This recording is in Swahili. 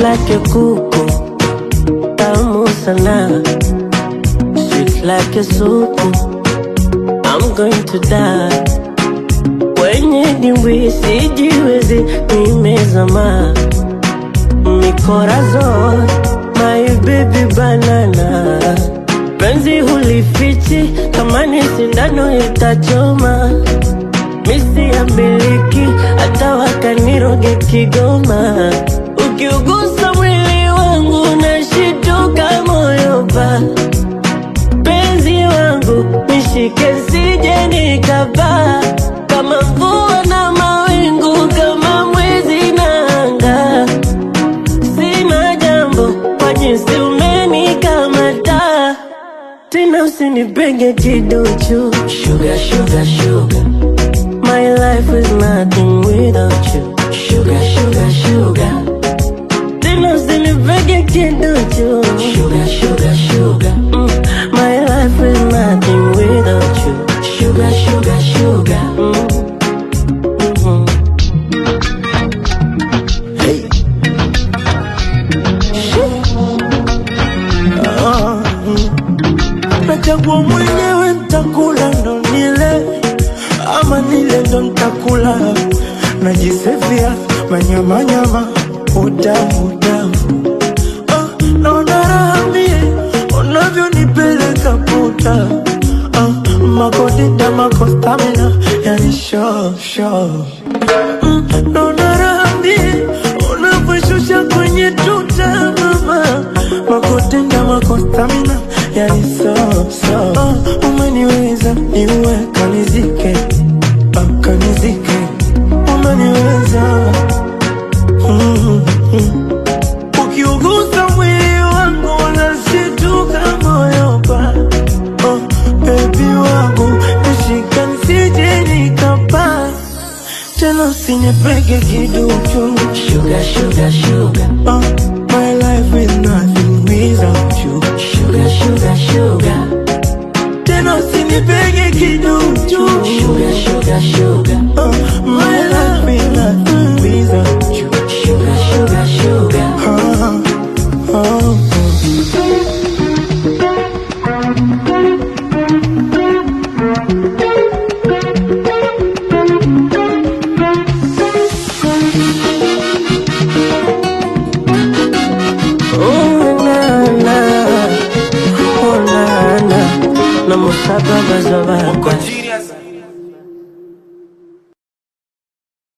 like a kuku tamu sana sweet like a soup I'm going to die kwenye dimbwi sijiwezi nimezama mikorazon my baby banana penzi hulifichi kama ni sindano itachoma misi ya miliki hata wakaniroge Kigoma. Ukiugusa mwili wangu nashituka moyo pa penzi wangu nishike sije nikapaa kama mvua na mawingu kama mwezi na anga sina jambo kwa jinsi umenikamata tena usinipenge kiduchu sugar, sugar, sugar. My life is nothing without you. Sugar, sugar, sugar. Tena usinipege kiduchu. Sugar, sugar, sugar. Mm. My life is nothing without you. Sugar, sugar, sugar. Mm. Mhm. Hey. Ah, mm. nachagua mwenyewe ntakula ndo nile ama nile ndo ntakula najisevia manyamanyama utamu utamu ah, naona raha mie unavyonipeleka puta ah, makodita makostamina yani sho sho mm, naona raha mie unavyoshusha kwenye tuta mama makotenda makostamina yani so so uh, umeniweza niue kanizike uh, kanizike umeniweza mm, mm. ukiugusa mwili wangu unashituka moyo pa oh, bebi wangu nishika nisije nikapaa tena usinipege kiduchu Sugar, sugar, sugar. uh, my life is nothing without you Sugar, sugar, sugar. tena usinipege kiduchu Sugar, sugar, sugar. uh, my life is nothing without you Sugar, sugar, sugar. uh, uh, Oh, na, na. Oh, na, na. Na musaba bazabaka. Genius.